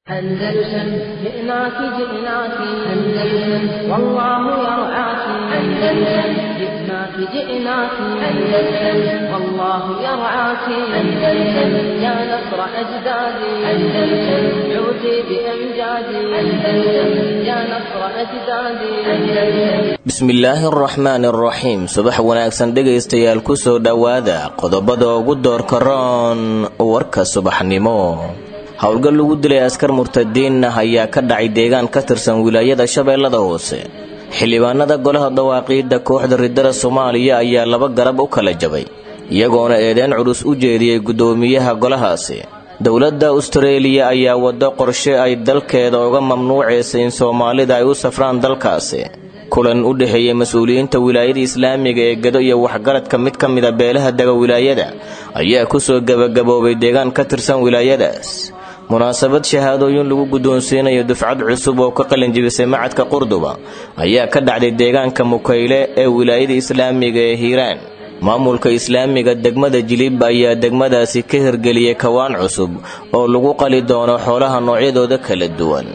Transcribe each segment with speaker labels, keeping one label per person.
Speaker 1: أندلسن جئناك جئناك أندلسن والله يرعاك أندلسن جئناك جئناك أندلسن والله يرعاك أندلسن يا نصر أجدادي أندلسن عودي بأمجادي أندلسن يا نصر أجدادي أندلسن
Speaker 2: bismillaahi araxmaan araxiim subax wanaagsan dhegaystayaal kusoo dhowaada qodobada ugu doorka roon warka subaxnimo howlgal lagu dilay askar murtadiin ah ayaa ka dhacay deegaan ka tirsan wilaayada shabeellada hoose xildhibaanada golaha dawaaqiidda kooxda ridada soomaaliya ayaa laba garab u kala jabay iyagoona eedeen culus u jeediyey guddoomiyaha golahaasi dowladda astareeliya ayaa waddo qorshe ay dalkeeda uga mamnuucaysay in soomaalida ay u safraan dalkaasi kulan u dhexeeyey mas-uuliyiinta wilaayada islaamiga ee gado iyo waxgaradka mid ka mida beelaha dega wilaayada ayaa kusoo gebagaboobay deegaan ka tirsan wilaayadaas munaasabad shahaadooyin lagu guddoonsiinayo dufcad cusub oo ka qalinjibisay macadka qurduba ayaa ka dhacday deegaanka mukayle ee wilaayada islaamiga ee hiiraan maamulka islaamiga degmada jilib ayaa degmadaasi ka hirgeliyey kawaan cusub oo lagu qali doono xoolaha noocyadooda kala duwan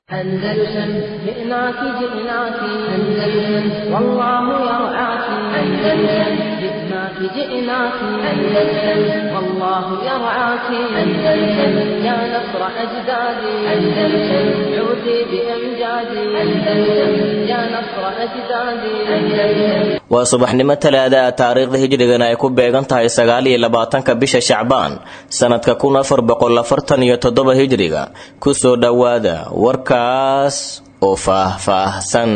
Speaker 1: أندلسن جئناك جئناك أندلسن والله يرعاك أندلسن جئناك جئناك أندلسن والله يرعاك أندلسن يا نصر أجدادي أندلسن عودي بأمجادي أندلسن يا نصر أجدادي أندلسن
Speaker 2: waa subaxnimo talaada ah taariikhda hijrigana ay ku beegan tahay sagaal iyo labaatanka bisha shacbaan sannadka kun afar boqol afartan iyo toddoba hijriga kusoo dhowaada warkaas oo faah-faahsan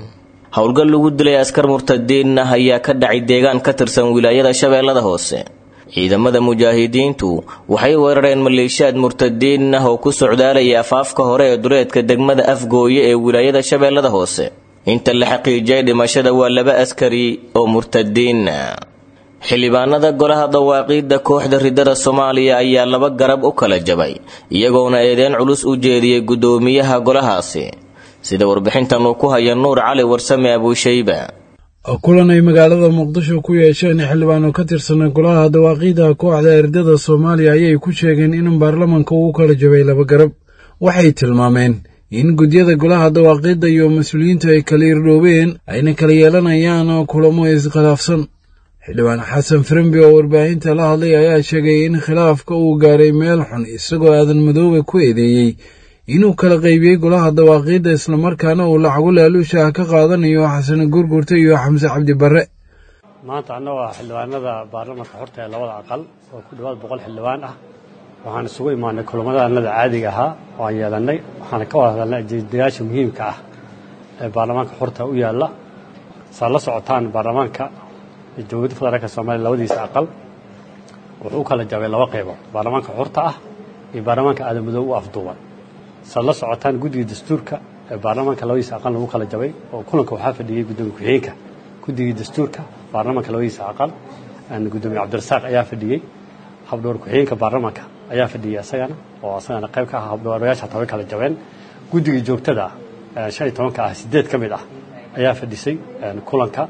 Speaker 2: howlgal lagu dilay askar murtadiin ah ayaa ka dhacay deegaan ka tirsan wilaayada shabeellada hoose ciidamada mujaahidiintu waxay weerareen maleeshiyaad murtadiin ah oo ku socdaalaya afaafka hore ee duleedka degmada afgooye ee wilaayada shabeellada hoose inta la xaqiijiyay dhimashada waa laba askari oo murtadiina xildhibaanada golaha dawaaqiidda kooxda ridada soomaaliya ayaa laba garab u kala jabay iyagoona eedeen culus u jeediyey guddoomiyaha golahaasi sida warbixintan uu ku haya nuur cali warsame abuushayba
Speaker 3: kulan ay magaalada muqdisho ku yeesheen xildhibaano ka tirsan golaha dawaaqiidda kooxda erdada soomaaliya ayay ku sheegeen in baarlamanka uu kala jabay laba garab waxay tilmaameen in gudyada golaha dawaaqiidda iyo mas-uuliyiintu ay kala irdhoobeen ayna kala yeelanayaan kulamo iskhilaafsan xildhibaan xasan frembi oo warbaahinta la hadlay ayaa sheegay in khilaafka uu gaaray meel xun isagoo aadan madoobe ku eedeeyey inuu kala qaybiyey golaha dawaaqiidda islamarkaana uu lacago laaluusha ah ka qaadanayo xasane gurgurta iyo xamse cabdi barre
Speaker 4: maanta annagoo ah xildhibaanada baarlamanka xorta ee labada aqal oo ku dhowaad boqol xildhibaan ah waxaan isugu imaanay kulamadaanada caadiga ahaa oo aan yeelannay waxaana ka wada hadalnay ajeedayaasha muhiimka ah ee baarlamaanka xorta u yaalla saad la socotaan baarlamaanka dowladda federaalka soomaaliya labadiisa aqal wuxuu u kala jabay laba qaybood baarlamaanka xorta ah iyo baarlamaanka aadamadoob u afduuban saad la socotaan guddiga dastuurka ee baarlamaanka labadiisa aqal lagu kala jabay oo kulanka waxaa fadhiyey guddoomiye ku-xigeenka guddigii dastuurka baarlamaanka labadiisa aqal guddoomiye cabdirasaaq ayaa fadhiyey habdhowr ku-xigeenka baarlamaanka ayaa fadhiyey isagana oo isagana qayb ka ah habdhowrayaasha hataa way kala jabeen guddigii joogtada ah shan iyo tobanka ah sideed ka mid ah ayaa fadhisay kulanka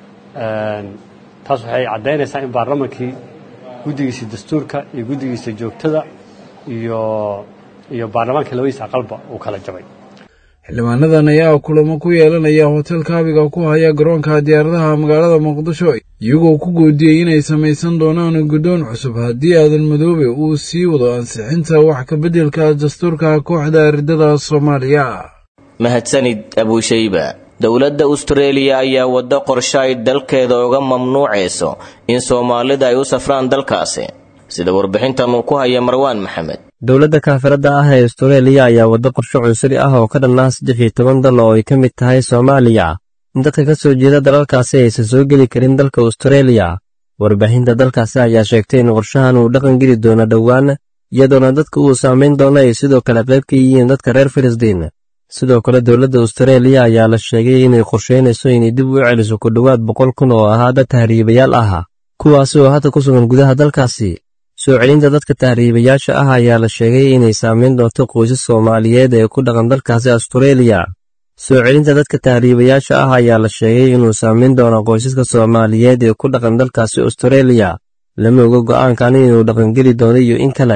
Speaker 4: taas waxay caddaynaysaa in baarlamankii guddigiisa dastuurka iyo guddigiisa joogtada iyo iyo baarlamaanka labadiisa aqalba uu kala jabay
Speaker 3: xildhibaanadan ayaa kulamo ku yeelanaya hotel kaabiga ku haya garoonka diyaaradaha magaalada muqdisho iyagoo ku goodiyey inay samaysan doonaan guddoon cusub haddii aadan madoobe uu sii wado ansixinta wax kabeddelka dastuurka kooxda ridada soomaaliya
Speaker 2: mahadsanid abuushayba dowladda astareeliya ayaa waddo qorshe ay dalkeeda uga mamnuucayso in soomaalida ay u safraan dalkaasi sida warbixintan uu ku haya marwaan maxamed
Speaker 5: dowladda kaafiradda ah ee astareeliya ayaa waddo qorshe cunsuri ah oo ka dhanaa saddex iyo toban dal oo ay ka mid tahay soomaaliya in dadka ka soo jeeda dalalkaasi aysan soo geli karin dalka astareeliya warbaahinta dalkaasi ayaa sheegtay in qorshahan uu dhaqan geli doono dhowaan iyadoona dadka uu saamayn doono ay sidoo kale qayb ka yihiin dadka reer filistiin sidoo kale dowladda astareeliya ayaa la sheegay inay qorshaynayso inay dib u celiso ku dhowaad boqol kun oo ahaa dad tahriibayaal ah kuwaasi oo hadda ku sugan gudaha dalkaasi soo celinta dadka tahriibayaasha ah ayaa la sheegay inay saamayn doonto qoysas soomaaliyeed ee ku dhaqan dalkaasi astareeliya soo celinta dadka tahriibayaasha ah ayaa la sheegay inuu saamayn doono qoysaska soomaaliyeed ee ku dhaqan dalkaasi astareeliya lama oga go'aankan inuu dhaqangeli doono iyo in kale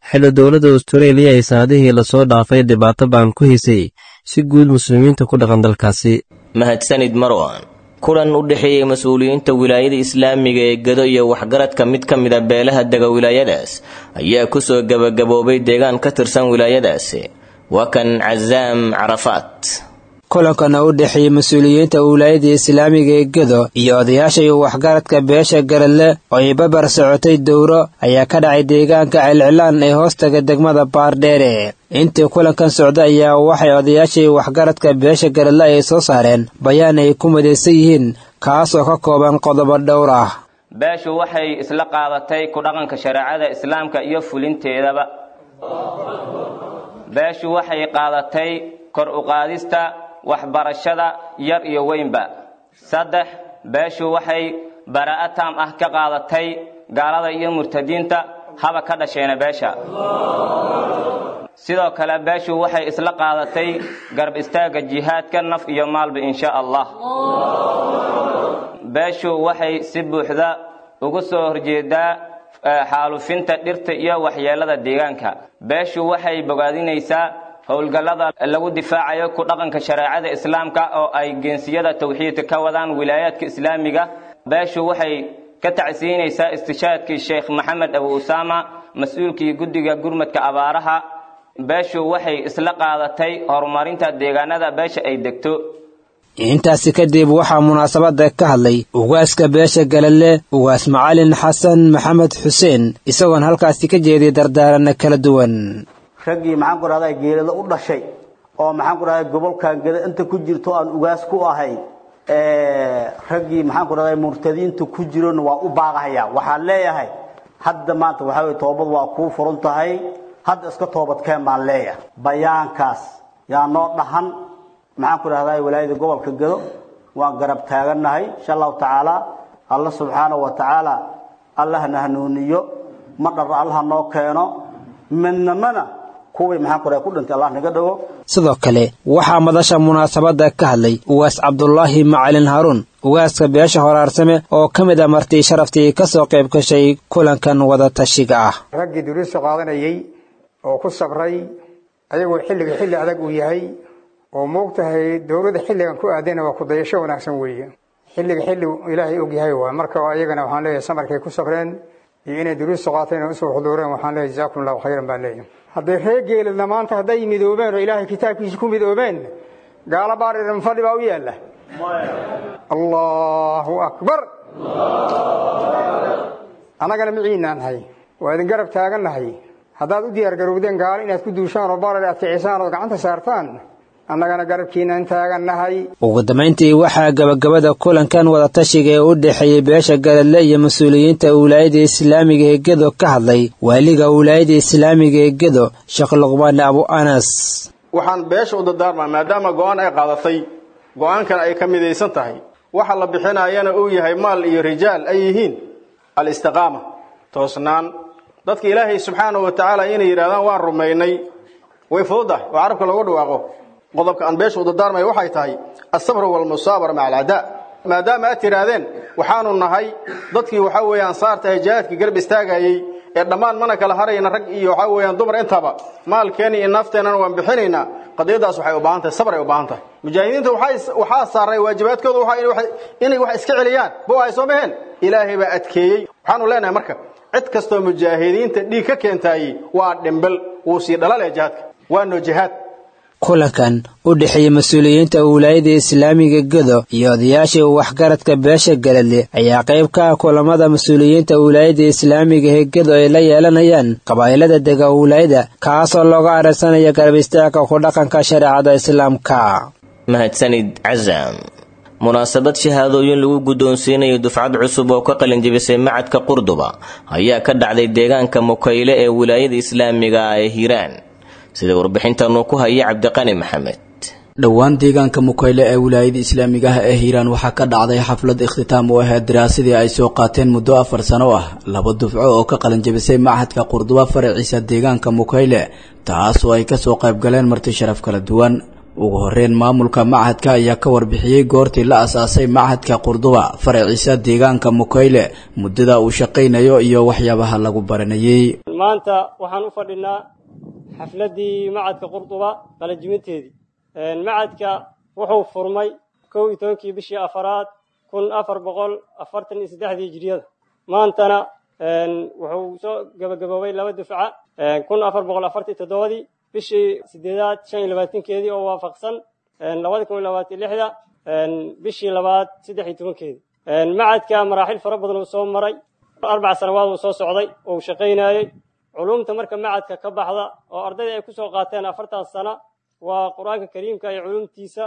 Speaker 5: xilli dowladda astareeliya ay sanadihii lasoo dhaafay dhibaato baan ku hisay si guud muslimiinta ku dhaqan dalkaasi
Speaker 2: mahadsanid marwan kulan u dhexeeyey mas-uuliyiinta wilaayada islaamiga ee gado iyo waxgaradka mid ka mida beelaha dega wilaayadaas ayaa kusoo gebagaboobay deegaan ka tirsan wilaayadaasi waa kan casaam carafaat
Speaker 6: kulankana u dhexeeyey mas-uuliyiinta wilaayada islaamiga ee gedo iyo odayaasha iyo waxgaradka beesha garadle oo ay babar socotay dowro ayaa ka dhacay deegaanka celcilaan ee hoostaga degmada baardheere intii kulankan socda ayaa waxay odayaasha iyo waxgaradka beesha garadle ay soo saareen bayaan ay ku midaysan yihiin kaas oo ka kooban qodobo dhowr ah
Speaker 7: beeshu waxay isla qaadatay ku dhaqanka shareecada islaamka iyo fulinteedaba beeshu waxay qaadatay kor u qaadista waxbarashada yar iyo weynba saddex beeshu waxay baraa'a taam ah ka qaadatay gaalada iyo murtadiinta haba ka dhasheena beesha sidoo kale beeshu waxay isla qaadatay garab istaagga jihaadka naf iyo maalba insha allah beeshu waxay si buuxda ugu soo horjeedaa xaalufinta dhirta iyo waxyeelada deegaanka beeshu waxay bogaadinaysaa howlgallada lagu difaacayo ku dhaqanka shareecada islaamka oo ay geensiyada tawxiidka ka wadaan wilaayaadka islaamiga beeshu waxay ka tacsiinaysaa istishaadkii sheekh maxamed abu usaama mas-uulkii guddiga gurmadka abaaraha beeshu waxay isla qaadatay horumarinta deegaanada beesha ay degto
Speaker 6: intaasi kadib waxaa munaasabada ka hadlay ugaaska beesha galadle ugaas macalin xasan maxamed xuseen isagoona halkaasi ka jeediyay dardaarana kala duwan
Speaker 8: raggii maxaan ku dhahdaa geelada u dhashay oo maxaan ku dhahdaa gobolkan geda inta ku jirto aan ugaas ku ahay raggii maxaan ku dhahdaa murtadiinta ku jirona waa u baaqahaya waxaan leeyahay hadda maanta waxaa weye toobad waa kuu furan tahay hadda iska toobadkeen baan leeyahay bayaankaas yaa noo dhahan maxaan ku dhahdaa walaayada gobolka gedo waan garab taagannahay insha allahu tacaala alla subxaana wa tacaala allahna hanuuniyo ma dhar allaha noo keeno midnamana
Speaker 6: sidoo kale waxaa madasha munaasabada ka hadlay ugaas cabdulaahi macalin haaruun ugaaska beesha horaarsame oo ka mid a martii sharaftii ka soo qayb gashay kulankan wada tashiga ah
Speaker 9: raggii duriista qaadanayay oo ku sabray ayagoo xilliga xilli adag uu yahay oo moogtahay dowladda xilligan ku aadayna waa kudayasho wanaagsan weeye xilliga xilli ilaahay og yahay waa marka ayagana waxaan leeyahay samarkay ku sabreen iyo inay duriista qaateen oo usoo xuduureen waxaan leeyahay jazaakum allahu khayran baan leeyahay hadday reer geeladna maanta hadday midoobeen oo ilaahay kitaabkiisa ku midoobeen gaalo baariran fadhi baa u yaalla allahu akbar annagana miciinaan nahay waa idin garab taagannahay haddaad u diyaar garowdeen gaalo inaad ku duushaan oo barar aad kicisaan ood gacanta saartaan annagana garabkiinaan taagannahay
Speaker 6: ugu dambayntii waxaa gabagabada kulankan wadatashiga ee u dhexeeyey beesha galadle iyo mas-uuliyiinta wilaayada islaamiga ee gedo ka hadlay waaliga wilaayada islaamiga ee gedo sheekh luqmaan abu anas
Speaker 10: waxaan beesha u dardaarmaa maadaama go-aan ay qaadatay go-aankan ay ka midaysan tahay waxa la bixinayana uu yahay maal iyo rijaal ay yihiin alistiqaama toosnaan dadka ilaahay subxaanahu wa tacaala inay yidhahdaan waan rumaynay way fududahay oo carabka loogu dhawaaqo qodobka aan beesha u dardaarmaya waxay tahay asabru walmusaabara maca alcadaa maadaama aad tidhaahdeen waxaanu nahay dadkii waxaa weeye ansaarta ee jihaadkii garab istaagayey ee dhammaan mana kala harayna rag iyo waxaa weeyaan dumar intaba maalkeena iyo nafteennana waan bixinaynaa qadiyadaas waxay u baahan tahay sabr ay u baahan tahay mujaahidiinta waxaa saaray waajibaadkooda inay wax iska celiyaan bo ay soo maheen ilaahay baa adkeeyey waxaanu leenahay marka cid kastoo mujaahidiinta dhiig ka keentaayey waa dhimbel wuu sii dhalaalaya jihaadka waa noo jihaad
Speaker 6: kulankan u dhexeeyey mas-uuliyiinta wilaayada islaamiga gedo iyo odayaashii waxgaradka beesha galadle ayaa qayb ka ah kulamada mas-uuliyiinta wilaayada islaamiga ee gedo ay la yeelanayaan qabaa'ilada dega wilaayada kaasoo looga ararsanaya garab istaagka ku dhaqanka shareecada islaamka
Speaker 2: mahadsanid casam munaasabad shahaadooyin lagu guddoonsiinayo dufcad cusub oo ka qalinjabisay macadka qurduba ayaa ka dhacday deegaanka mukayle ee wilaayada islaamiga ee hiiraan sida warbixintanu ku haya cabdiqani maxamed
Speaker 11: dhowaan deegaanka mukayle ee wilaayada islaamiga ah ee hiiraan waxaa ka dhacday xaflad ikhtitaam u ahayd daraasadii ay soo qaateen muddo afar sano ah laba dufco oo ka qalinjabisay machadka qurduba faraciisa deegaanka mukayle taas oo ay kasoo qayb galeen marti sharaf kala duwan ugu horeyn maamulka machadka ayaa ka warbixiyey goortii la asaasay machadka qurduba faraciisa deegaanka mukayle muddada uu shaqaynayo iyo waxyaabaha lagu baranayey
Speaker 12: maanta waxaan u fadhinaa xafladdii macadka qurduba qalajiminteedii macadka wuxuu furmay kow iyo tobankii bishii afaraad kun afar boqol afartan iyo saddexdii hijiriyada maantana wuxuu soo gabagaboobay laba dufca kun afar boqol afartan iyo toddobadii bishii sideedaad shan iyo labaatankeedii oo waafaqsan labada kun iyo labaatan lixda bishii labaad saddex iyo tobankeedii macadka maraaxil fara badan uu soo maray arbac sanawaad uu soo socday oo uu shaqaynayey culumta marka macadka ka baxda oo ardayda ay kusoo qaateen afartan sano waa qur-aanka kariimka iyo culumtiisa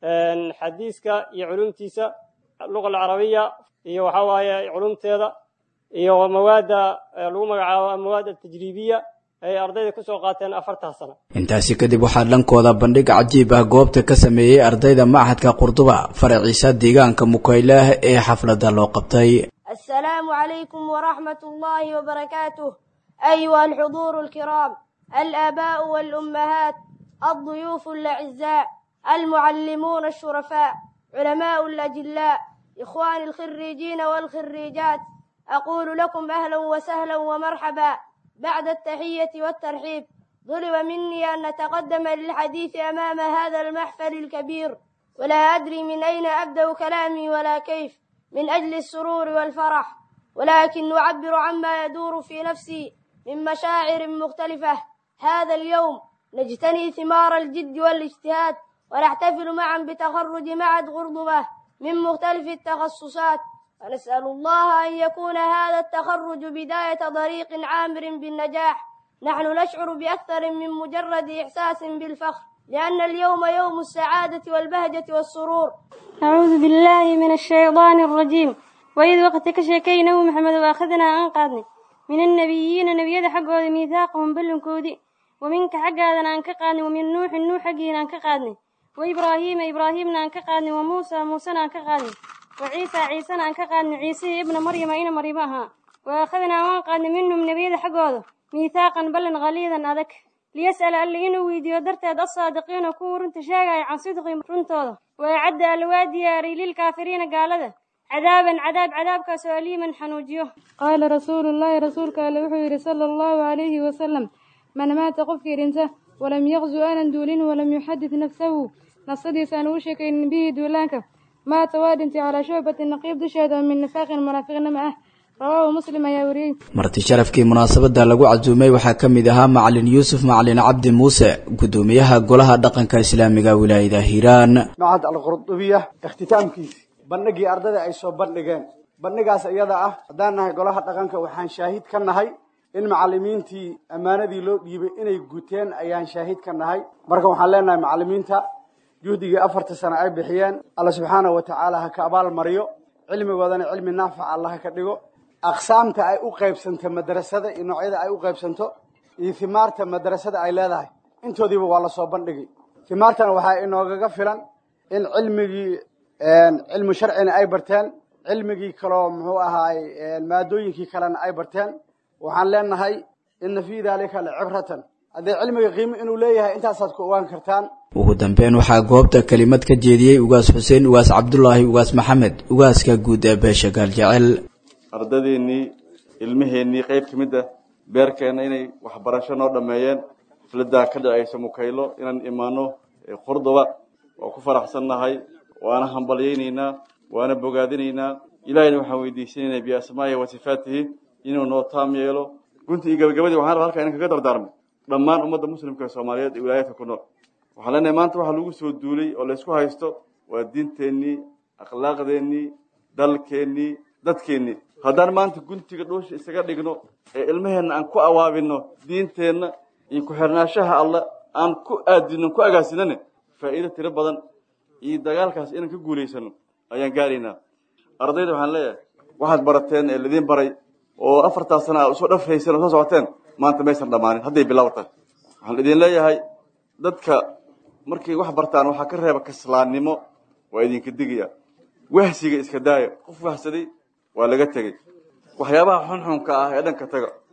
Speaker 12: xadiiska iyo culumtiisa luqa alcarabiya iyo waxaa waaye culumteeda iyo mawaadda lagu magacaabo mawaad altajriibiya ay ardayda kusoo qaateen afartan sano
Speaker 11: intaasi kadib waxaa dhankooda bandhig cajiib ah goobta ka sameeyey ardayda machadka qurduba faraciisa deegaanka mukaylaah ee xafladda loo qabtay
Speaker 13: السلام عليكم ورحمة الله وبركاته أيها الحضور الكرام الآباء والأمهات الضيوف الأعزاء المعلمون الشرفاء علماء الأجلاء إخواني الخريجين والخريجات أقول لكم أهلا وسهلا ومرحبا بعد التحية والترحيب ضرب مني أن أتقدم للحديث أمام هذا المحفل الكبير ولا أدري من أين أبدأ كلامي ولا كيف من أجل السرور والفرح ولكن أعبر عما يدور في نفسي من مشاعر مختلفة هذا اليوم نجتني ثمار الجد والاجتهاد ونحتفل معا بتخرج معهد غرضبة من مختلف التخصصات ونسأل الله أن يكون هذا التخرج بداية طريق عامر بالنجاح نحن نشعر بأكثر من مجرد إحساس بالفخر لأن اليوم يوم السعادة والبهجة والسرور
Speaker 14: أعوذ بالله من الشيطان الرجيم وإذ وقت كشكينه محمد وأخذنا أنقاذني من النبيين نبيذ حقه ميثاقهم بلنكودي ومنك حقا أنكقادني ومن نوح نوح حقنا أنكقادني وإبراهيم إبراهيم أنكقادني وموسى موسى أنكقادني وعيسى عيسى أنكقادني عيسى ابن مريم إن مريمها وأخذنا وأنقاذني منهم نبيذ حقه ميثاقا بلن غليظا أذك liyas'ala alla inuu weydiiyo darteed assaadiqiina kuwa runta sheegaya can sidqi runtooda wayacadda alla waa diyaariyey lilkaafiriina gaalada cadaaban cadaab cadaabkaasoo aliiman xanuujiyo
Speaker 15: qaala rasuulullaahi rasuulka alle wuxuu yidhi sala allahu calayhi wasalam man maata qofkii dhinta walam yaqzu aanan duulin walam yuxadid nafsahu nafsadiisa aan ugu sheekaynin bihi duulaanka maata waa dhintay calaa shucbati naqiib dusheeda oo min nifaaqin munaafiqnimo ah rawaahu muslim ayaa wariyey
Speaker 11: marti sharafkii munaasabadda lagu casuumay waxaa ka mid ahaa macalin yuusuf macalin cabdi muuse guddoomiyaha golaha dhaqanka islaamiga wilaayada hiiraan
Speaker 16: macad alqurdubiya ikhtitaamkiisi bandhigii ardayda ay soo bandhigeen bandhigaas iyada ah haddaan nahay golaha dhaqanka waxaan shaahid ka nahay in macalimiintii ammaanadii loo dhiibay inay guteen ayaan shaahid ka nahay marka waxaan leenahay macalimiinta juhdigii afarta sano ay bixiyeen alla subxaanahu wa tacaala ha ka abaal mariyo cilmigoodana cilmi naafica allah ka dhigo aqsaamta ay u qaybsanto madrasada iyo noocyada ay u qaybsanto iyo himaarta madrasada ay leedahay intoodiiba waa lasoo bandhigay himaartana waxaa inoogaga filan in cilmigii cilmu sharcina ay barteen cilmigii kaloo muxuu ahaay maadooyinkii kalena ay barteen waxaan leenahay ina fii dalika lacibratan haddee cilmiga qiimo inuu leeyahay intaasaad ku ogaan kartaan
Speaker 11: ugu dambeyn waxaa goobta kelimad ka jeediyey ugaas xuseen ugaas cabdulaahi ugaas maxamed ugaaska guud ee beesha gaaljecel
Speaker 17: ardadeennii ilmaheennii qayb ka mid ah beerkeenna inay waxbarasho noo dhammeeyeen xafladdaa ka dhacaysa mukaylo inaan imaano qurduba waa ku faraxsannahay waana hambalyaynaynaa waana bogaadinaynaa ilaahayna waxaan weydiisanaynaa biasmaa'ihi wa sifaatihi inuu noo taam yeelo gunti iyo gabagabadii waxaan rabaa halkaa inan kaga dardaarmo dhammaan ummadda muslimka soomaaliyeed ee wilaayadka ku nool waxaan leenahay maanta waxaa lagu soo duulay oo laysku haysto waa diinteennii akhlaaqdeennii dalkeennii dadkeennii haddaan maanta guntiga dhuusha isaga dhigno ee ilmaheenna aan ku awaabino diinteenna iyo ku-xirnaashaha alla aan ku aadino ku agaasinane faa'iido tiro badan iyo dagaalkaas inaan ka guulaysano ayaan gaaraynaa ardayda waxaan leeyahay waxaad barateen ee ladiin baray oo afartaas sana aad usoo dhafrayseen oo soo socoteen maanta maysan dhammaanin hadday bilowtahay waxaan idin leeyahay dadka markay wax bartaan waxaa ka reeba kaslaannimo waa idinka digaya wahsiga iska daaya qof wahsaday waa laga tegey waxyaabaha xunxunka ah ee dhanka taga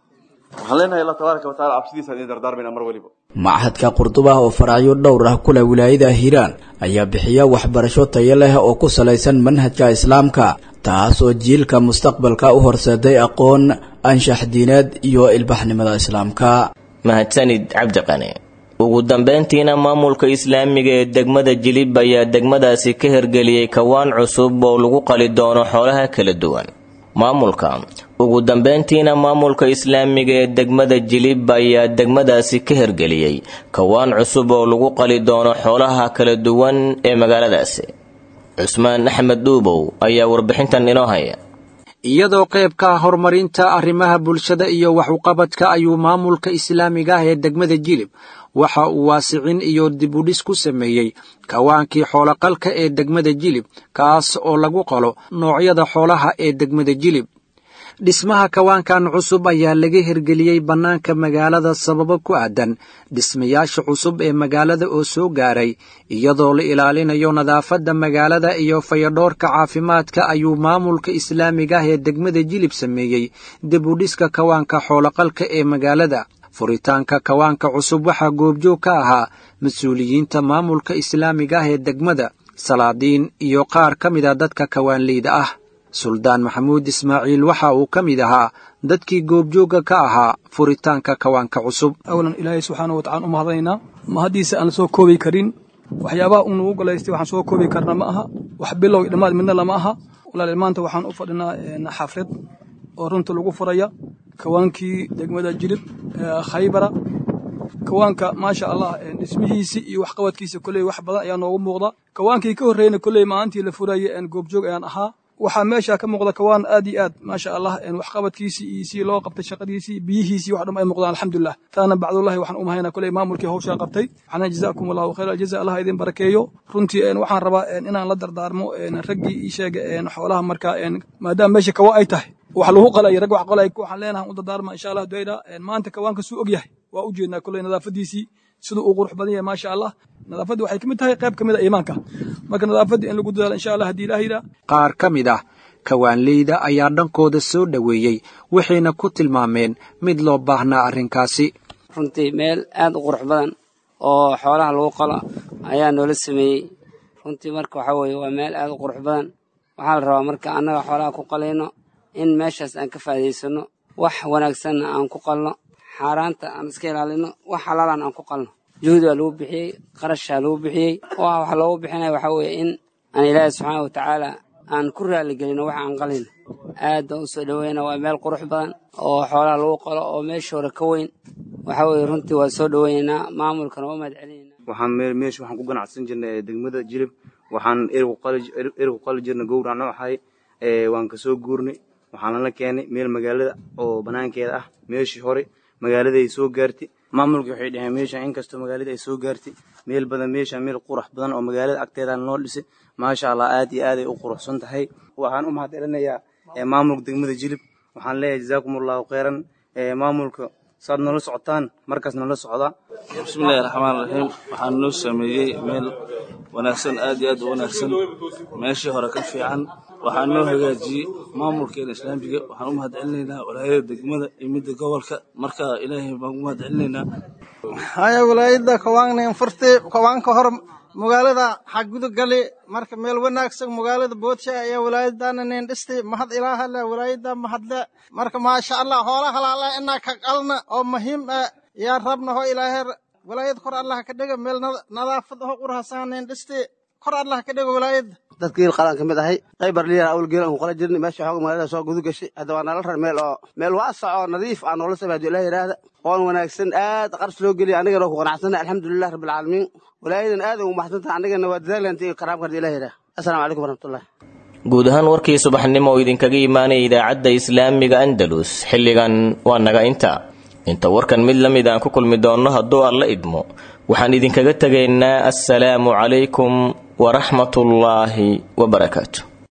Speaker 17: waxaan leenahay allah tabaaraka wataala cabsidiisa idin dardaarmayna mar weliba
Speaker 11: machadka qurduba oo faracyo dhowr ah kule wilaayada hiiraan ayaa bixiya waxbarasho tayo leh oo ku salaysan manhajka islaamka taas oo jiilka mustaqbalka u horseeday aqoon anshax diineed iyo ilbaxnimada islaamka
Speaker 2: mahadsanid cabdiqani ugu dambeyntiina maamulka islaamiga ee degmada jilib ayaa degmadaasi ka hirgeliyey kawaan cusub oo lagu qali doono xoolaha kala duwan maamulka ugu dambeyntiina maamulka islaamiga ee degmada jilib ayaa degmadaasi ka hirgeliyey kawaan cusub oo lagu qali doono xoolaha kala duwan ee magaaladaasi cusmaan axmed dhuubow ayaa warbixintan inoo haya
Speaker 18: iyadoo qaybka horumarinta arrimaha bulshada iyo wax uqabadka ayuu maamulka islaamiga ah ee degmada jilib waxa uu waasicin iyo dibudhis ku sameeyey kawaankii xooloqalka ee degmada jilib kaas oo lagu qalo noocyada xoolaha ee degmada jilib dhismaha kawaankan cusub ayaa laga hirgeliyey bannaanka magaalada sababo ku aadan dhismayaasha cusub ee magaalada oo soo gaaray iyadoo la ilaalinayo nadaafadda magaalada iyo fayadhoorka caafimaadka ayuu maamulka islaamiga ah ee degmada jilib sameeyey dibudhiska kawaanka xooloqalka ee magaalada furitaanka kawaanka cusub waxaa goobjoog ka ahaa mas-uuliyiinta maamulka islaamiga ah ee degmada salaadiin iyo qaar ka mida dadka kawaanleyda ah suldaan maxamuud ismaaciil waxa uu ka mid ahaa dadkii goobjoogga ka ahaa furitaanka kawaanka cusub
Speaker 19: awlan ilaahay subxaana wa tacala u mahadaynaa ma haddiise aan soo koobi karin waxyaabaha uu nagu golaystay waxaan soo koobi karna ma aha wax bilow iyo dhammaad midna lama aha walaal maanta waxaan u fadhinaa xaflad oo runta lagu furaya kawaankii degmada jilib khaybara kawaanka maasha allah dhismihiisii iyo waxqabadkiisa koley wax badan ayaa noogu muuqda kawaankii ka horreyna koley maalintii la furayay goobjoog ayaan ahaa waxaa meesha ka muuqda kawaan aad iyo aad maasha allah waxqabadkiisii iyo sii loo qabtay shaqadiisii biyihiisii wax dhan ay muuqdaan alxamdulilah taana bacdullahi waxaan u mahaynaa koley maamulkii hawshaa qabtay waxaana jazaakum allahu khayr aljaza allah idin barakeeyo runtii waxaan rabaa inaan la dardaarmo raggii ii sheega xoolaha markaa maadaama meesha kawa ay tahay wax lagu qalay rag wax qalay waxaan leenahay u dardaarma insha allah dayra maanta kawaanka suu og yahay waa u jeednaa koley nadaafadiisii siduu uu qurux badan yahay maasha allah nadaafadda waxay ka mid tahay qayb ka mid a iimaanka marka nadaafadda in lagu dadaalo insha allah haddii ilaah yidhaa
Speaker 18: qaar ka mid ah kawaanleyda ayaa dhankooda soo dhoweeyey waxayna ku tilmaameen mid loo baahnaa arrinkaasi
Speaker 20: runtii meel aad u qurux badan oo xoolaha lagu qalo ayaa noola sameeyey runtii marka waxaa weeye waa meel aad u qurux badan waxaa la rabaa marka annaga xoolaha ku qalayno in meeshaas aan ka faa'iidaysanno wax wanaagsanna aan ku qalno xaaraanta aan iska ilaalino wax halaalan aan ku qalno juhdi waa lagu bixiyey qarashaa lagu bixiyey waxa loogu bixinaya waxaa weeye in aan ilaahi subxaana wa tacaala aan ku raaligelino waxa aan qalino aad baan u soo dhoweyna waa meel qurux badan oo xoolaha lagu qalo oo meesha hore ka weyn waxa weeye runtii waa soo dhoweynaynaa maamulkana waa mahad celinayna
Speaker 21: waxaan meesha waxaan ku ganacsan jirnay degmada jilib waxaan erigu qali jirnay gowrac nooxay waan kasoo guurnay waxaana la keenay meel magaalada oo banaankeeda ah meeshii hore magaalada ay soo gaartay maamulka waxay dhaheen meesha inkastoo magaalada ay soo gaartay meel badan meesha meel qurux badan oo magaalada agteeda noo dhisay maasha allah aad iyo aad ay u quruxsan tahay waxaan u mahad celinayaa maamulka degmada jilib waxaan leeyahay jazaakum allahu khayran maamulka saad noola socotaan markaas noola socdaa
Speaker 22: bismillahi raxmaan raxiim waxaan noo sameeyey meel wanaagsan aad iyo aad u wanaagsan meeshii hore ka fiican waxaan noo hagaajiyey maamulkeena islaamiga waxaan u mahad celinaynaa walaayada degmada iyo midda gobolka marka ilaahay baan u mahad celinaynaa
Speaker 23: haya walaayada kawaannan furtay kawaanka hor magaalada xagudu gali marka meel wanaagsan magaalada boodsha ayaa walaayadana nin dhistay mahad ilaaha leh walaayada mahadle marka maasha allah hoola halaala inaa ka qalna oo muhiim ah yaa rabna ho ilaahay walaayad kor allah ka dhiga meel nadaafad ho qurhasan nin dhistay kor allah ka dhiga walaayada
Speaker 24: dadka geel qalaan ka mid ahay qaybar liyaa awal geel aan ku qala jirnay meesha xooga magaalada soo gudu gashay hadda waa nala rar meel oo meel waasac oo nadiif aan noola samay hadduu ilaah yidhaahda oon wanaagsan aad qarsh loo geliya anigana waa ku qanacsanay alxamdulilah rabbilcaalamiin walaayadan aad ugu maxsantaha anigana waa dadaalanta iyo karaamka hadduu ilah yidhaah assalaamu calaykum waraxmatullah
Speaker 2: guud ahaan warkii subaxnimo oo idinkaga imaanaya idaacadda islaamiga andalus xilligan waa naga inta inta warkan mid la mid aan ku kulmi doonno hadduu alla idmo waxaan idinkaga tegaynaa assalaamu calaykum waraxmatullaahi wabarakaatu